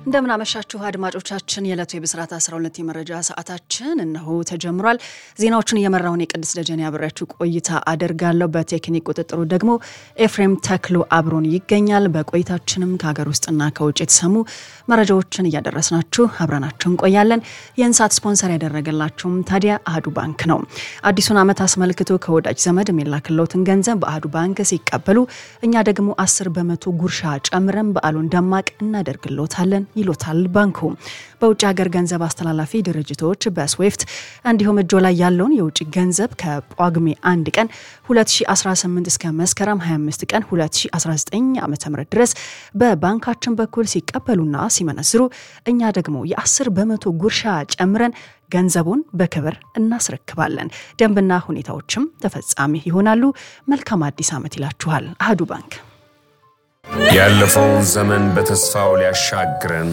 እንደምናመሻችሁ አድማጮቻችን፣ የዕለቱ የብስራት 12 የመረጃ ሰዓታችን እነሆ ተጀምሯል። ዜናዎቹን እየመራሁን የቅድስት ደጀን ያብሬያችሁ ቆይታ አደርጋለሁ። በቴክኒክ ቁጥጥሩ ደግሞ ኤፍሬም ተክሎ አብሮን ይገኛል። በቆይታችንም ከሀገር ውስጥና ከውጭ የተሰሙ መረጃዎችን እያደረስናችሁ አብረናችሁ እንቆያለን። ይህን ሰዓት ስፖንሰር ያደረገላችሁም ታዲያ አህዱ ባንክ ነው። አዲሱን ዓመት አስመልክቶ ከወዳጅ ዘመድ የሚላክለውትን ገንዘብ በአህዱ ባንክ ሲቀበሉ እኛ ደግሞ 10 በመቶ ጉርሻ ጨምረን በዓሉን ደማቅ እናደርግሎታለን ይሎታል ባንኩ። በውጭ ሀገር ገንዘብ አስተላላፊ ድርጅቶች በስዊፍት እንዲሁም እጆ ላይ ያለውን የውጭ ገንዘብ ከጳጉሜ 1 ቀን 2018 እስከ መስከረም 25 ቀን 2019 ዓ ም ድረስ በባንካችን በኩል ሲቀበሉና ሲመነዝሩ እኛ ደግሞ የ10 በመቶ ጉርሻ ጨምረን ገንዘቡን በክብር እናስረክባለን። ደንብና ሁኔታዎችም ተፈጻሚ ይሆናሉ። መልካም አዲስ ዓመት ይላችኋል አህዱ ባንክ። ያለፈውን ዘመን በተስፋው ሊያሻግረን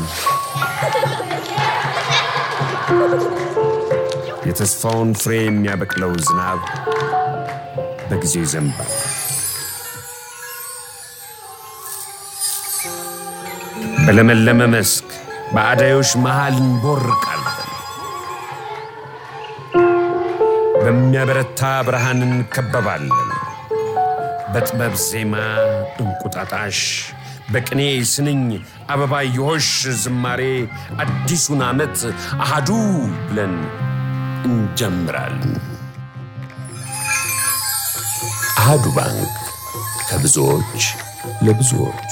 የተስፋውን ፍሬ የሚያበቅለው ዝናብ በጊዜው ይዘንባል። በለመለመ መስክ በአዳዮች መሃል እንቦርቃለን። በሚያበረታ ብርሃን እንከበባለን። በጥበብ ዜማ እንቁጣጣሽ፣ በቅኔ ስንኝ አበባየሆሽ ዝማሬ አዲሱን ዓመት አሃዱ ብለን እንጀምራለን። አሃዱ ባንክ ከብዙዎች ለብዙዎች።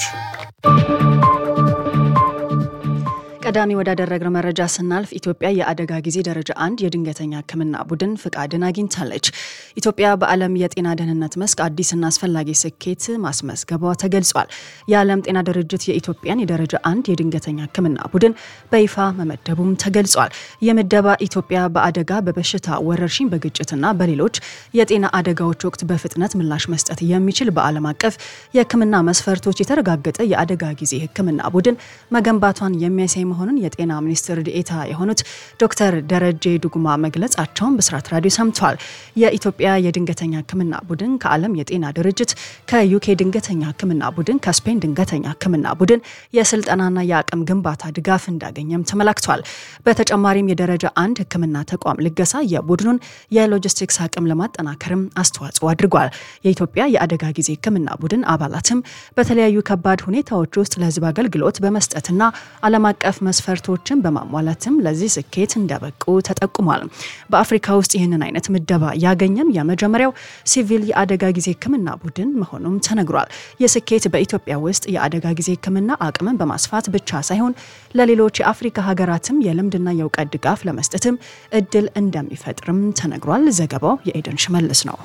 ቀዳሚ ወዳደረግነው መረጃ ስናልፍ ኢትዮጵያ የአደጋ ጊዜ ደረጃ አንድ የድንገተኛ ሕክምና ቡድን ፍቃድን አግኝታለች። ኢትዮጵያ በዓለም የጤና ደህንነት መስክ አዲስና አስፈላጊ ስኬት ማስመዝገቧ ተገልጿል። የዓለም ጤና ድርጅት የኢትዮጵያን የደረጃ አንድ የድንገተኛ ሕክምና ቡድን በይፋ መመደቡም ተገልጿል። የምደባ ኢትዮጵያ በአደጋ በበሽታ ወረርሽኝ፣ በግጭትና በሌሎች የጤና አደጋዎች ወቅት በፍጥነት ምላሽ መስጠት የሚችል በዓለም አቀፍ የሕክምና መስፈርቶች የተረጋገጠ የአደጋ ጊዜ ሕክምና ቡድን መገንባቷን የሚያሳይ መሆኑን የጤና ሚኒስትር ዴኤታ የሆኑት ዶክተር ደረጀ ዱጉማ መግለጻቸውን ብስራት ራዲዮ ሰምተዋል። የኢትዮጵያ የድንገተኛ ህክምና ቡድን ከዓለም የጤና ድርጅት፣ ከዩኬ ድንገተኛ ህክምና ቡድን፣ ከስፔን ድንገተኛ ህክምና ቡድን የስልጠናና የአቅም ግንባታ ድጋፍ እንዳገኘም ተመላክቷል። በተጨማሪም የደረጃ አንድ ህክምና ተቋም ልገሳ የቡድኑን የሎጂስቲክስ አቅም ለማጠናከርም አስተዋጽኦ አድርጓል። የኢትዮጵያ የአደጋ ጊዜ ህክምና ቡድን አባላትም በተለያዩ ከባድ ሁኔታዎች ውስጥ ለህዝብ አገልግሎት በመስጠትና ዓለም አቀፍ መስፈርቶችን በማሟላትም ለዚህ ስኬት እንደበቁ ተጠቁሟል። በአፍሪካ ውስጥ ይህንን አይነት ምደባ ያገኘም የመጀመሪያው ሲቪል የአደጋ ጊዜ ህክምና ቡድን መሆኑም ተነግሯል። ይህ ስኬት በኢትዮጵያ ውስጥ የአደጋ ጊዜ ህክምና አቅምን በማስፋት ብቻ ሳይሆን ለሌሎች የአፍሪካ ሀገራትም የልምድና የእውቀት ድጋፍ ለመስጠትም እድል እንደሚፈጥርም ተነግሯል። ዘገባው የኤደን ሽመልስ ነው።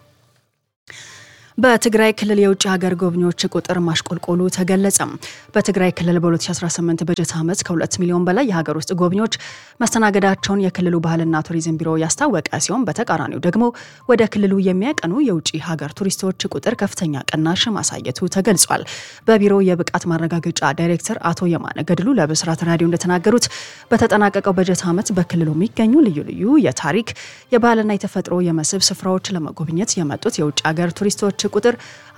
በትግራይ ክልል የውጭ ሀገር ጎብኚዎች ቁጥር ማሽቆልቆሉ ተገለጸ። በትግራይ ክልል በ2018 በጀት ዓመት ከ2 ሚሊዮን በላይ የሀገር ውስጥ ጎብኚዎች መስተናገዳቸውን የክልሉ ባህልና ቱሪዝም ቢሮ ያስታወቀ ሲሆን በተቃራኒው ደግሞ ወደ ክልሉ የሚያቀኑ የውጭ ሀገር ቱሪስቶች ቁጥር ከፍተኛ ቅናሽ ማሳየቱ ተገልጿል። በቢሮው የብቃት ማረጋገጫ ዳይሬክተር አቶ የማነ ገድሉ ለብስራት ራዲዮ እንደተናገሩት በተጠናቀቀው በጀት ዓመት በክልሉ የሚገኙ ልዩ ልዩ የታሪክ የባህልና የተፈጥሮ የመስህብ ስፍራዎች ለመጎብኘት የመጡት የውጭ ሀገር ቱሪስቶች ቁጥር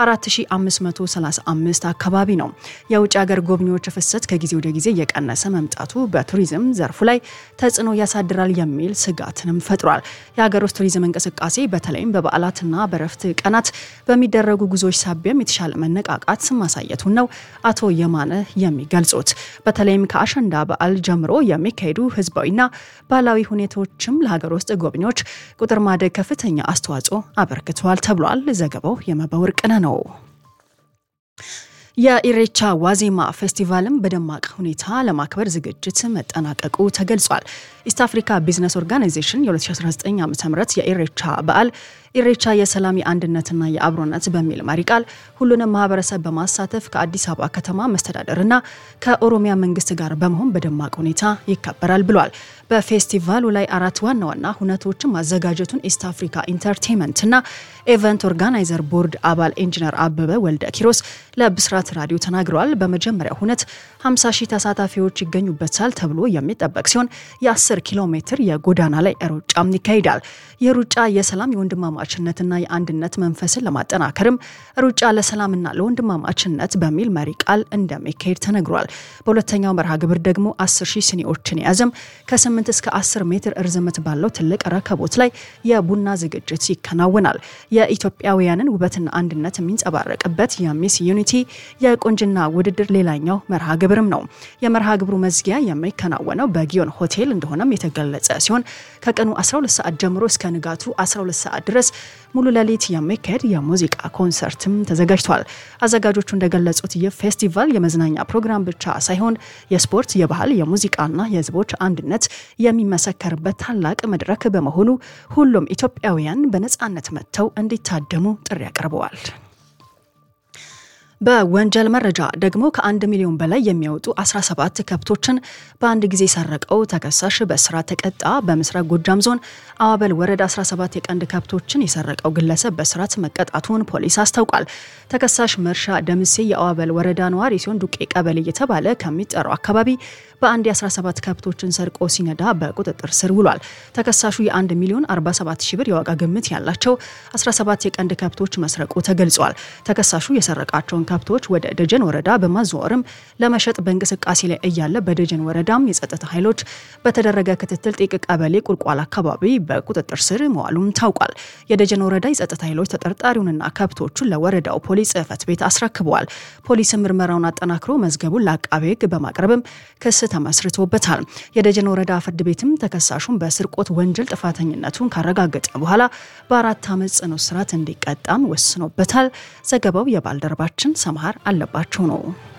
4535 አካባቢ ነው። የውጭ ሀገር ጎብኚዎች ፍሰት ከጊዜ ወደ ጊዜ እየቀነሰ መምጣቱ በቱሪዝም ዘርፉ ላይ ተጽዕኖ ያሳድራል የሚል ስጋትንም ፈጥሯል። የሀገር ውስጥ ቱሪዝም እንቅስቃሴ በተለይም በበዓላትና በረፍት ቀናት በሚደረጉ ጉዞዎች ሳቢያም የተሻለ መነቃቃት ማሳየቱን ነው አቶ የማነ የሚገልጹት። በተለይም ከአሸንዳ በዓል ጀምሮ የሚካሄዱ ህዝባዊና ባህላዊ ሁኔታዎችም ለሀገር ውስጥ ጎብኚዎች ቁጥር ማደግ ከፍተኛ አስተዋጽኦ አበርክተዋል ተብሏል። ዘገባው የመበወርቅነህ ነው። የኢሬቻ ዋዜማ ፌስቲቫልም በደማቅ ሁኔታ ለማክበር ዝግጅት መጠናቀቁ ተገልጿል። ኢስት አፍሪካ ቢዝነስ ኦርጋናይዜሽን የ2019 ዓ ም የኢሬቻ በዓል ኢሬቻ የሰላም የአንድነትና የአብሮነት በሚል መሪ ቃል ሁሉንም ማህበረሰብ በማሳተፍ ከአዲስ አበባ ከተማ መስተዳደርና ከኦሮሚያ መንግስት ጋር በመሆን በደማቅ ሁኔታ ይከበራል ብሏል። በፌስቲቫሉ ላይ አራት ዋና ዋና ሁነቶችን ማዘጋጀቱን ኢስት አፍሪካ ኢንተርቴንመንትና ኤቨንት ኦርጋናይዘር ቦርድ አባል ኢንጂነር አበበ ወልደ ኪሮስ ለብስራት ልማት ራዲዮ ተናግረዋል። በመጀመሪያው ሁነት 50 ሺህ ተሳታፊዎች ይገኙበታል ተብሎ የሚጠበቅ ሲሆን የ10 ኪሎ ሜትር የጎዳና ላይ ሩጫም ይካሄዳል። ይህ ሩጫ የሰላም የወንድማማችነትና የአንድነት መንፈስን ለማጠናከርም ሩጫ ለሰላምና ለወንድማማችነት በሚል መሪ ቃል እንደሚካሄድ ተነግሯል። በሁለተኛው መርሃ ግብር ደግሞ 10 ሺህ ሲኒዎችን የያዘም ከ8 እስከ 10 ሜትር እርዝመት ባለው ትልቅ ረከቦት ላይ የቡና ዝግጅት ይከናወናል። የኢትዮጵያውያንን ውበትና አንድነት የሚንጸባረቅበት የሚስ ዩኒቲ የቁንጅና ውድድር ሌላኛው መርሃ ግብርም ነው። የመርሃ ግብሩ መዝጊያ የሚከናወነው በጊዮን ሆቴል እንደሆነም የተገለጸ ሲሆን ከቀኑ 12 ሰዓት ጀምሮ እስከ ንጋቱ 12 ሰዓት ድረስ ሙሉ ሌሊት የሚካሄድ የሙዚቃ ኮንሰርትም ተዘጋጅቷል። አዘጋጆቹ እንደገለጹት ይህ ፌስቲቫል የመዝናኛ ፕሮግራም ብቻ ሳይሆን የስፖርት፣ የባህል፣ የሙዚቃና የሕዝቦች አንድነት የሚመሰከርበት ታላቅ መድረክ በመሆኑ ሁሉም ኢትዮጵያውያን በነፃነት መጥተው እንዲታደሙ ጥሪ አቅርበዋል። በወንጀል መረጃ ደግሞ ከአንድ ሚሊዮን በላይ የሚያወጡ 17 ከብቶችን በአንድ ጊዜ ሰረቀው ተከሳሽ በእስራት ተቀጣ። በምስራቅ ጎጃም ዞን አዋበል ወረዳ 17 የቀንድ ከብቶችን የሰረቀው ግለሰብ በእስራት መቀጣቱን ፖሊስ አስታውቋል። ተከሳሽ መርሻ ደምሴ የአዋበል ወረዳ ነዋሪ ሲሆን ዱቄ ቀበሌ እየተባለ ከሚጠራው አካባቢ በአንድ የ17 ከብቶችን ሰርቆ ሲነዳ በቁጥጥር ስር ውሏል። ተከሳሹ የ1 ሚሊዮን 47 ሺህ ብር የዋጋ ግምት ያላቸው 17 የቀንድ ከብቶች መስረቁ ተገልጿል። ተከሳሹ የሰረቃቸውን ከብቶች ወደ ደጀን ወረዳ በማዘዋወርም ለመሸጥ በእንቅስቃሴ ላይ እያለ በደጀን ወረዳም የጸጥታ ኃይሎች በተደረገ ክትትል ጢቅ ቀበሌ ቁልቋል አካባቢ በቁጥጥር ስር መዋሉም ታውቋል። የደጀን ወረዳ የጸጥታ ኃይሎች ተጠርጣሪውንና ከብቶቹን ለወረዳው ፖሊስ ጽሕፈት ቤት አስረክበዋል። ፖሊስም ምርመራውን አጠናክሮ መዝገቡን ለአቃቤ ሕግ በማቅረብም ክስ ተመስርቶበታል። የደጀን ወረዳ ፍርድ ቤትም ተከሳሹን በስርቆት ወንጀል ጥፋተኝነቱን ካረጋገጠ በኋላ በአራት ዓመት ጽኑ እስራት እንዲቀጣም ወስኖበታል። ዘገባው የባልደረባችን ሰምሃር አለባቸው ነው።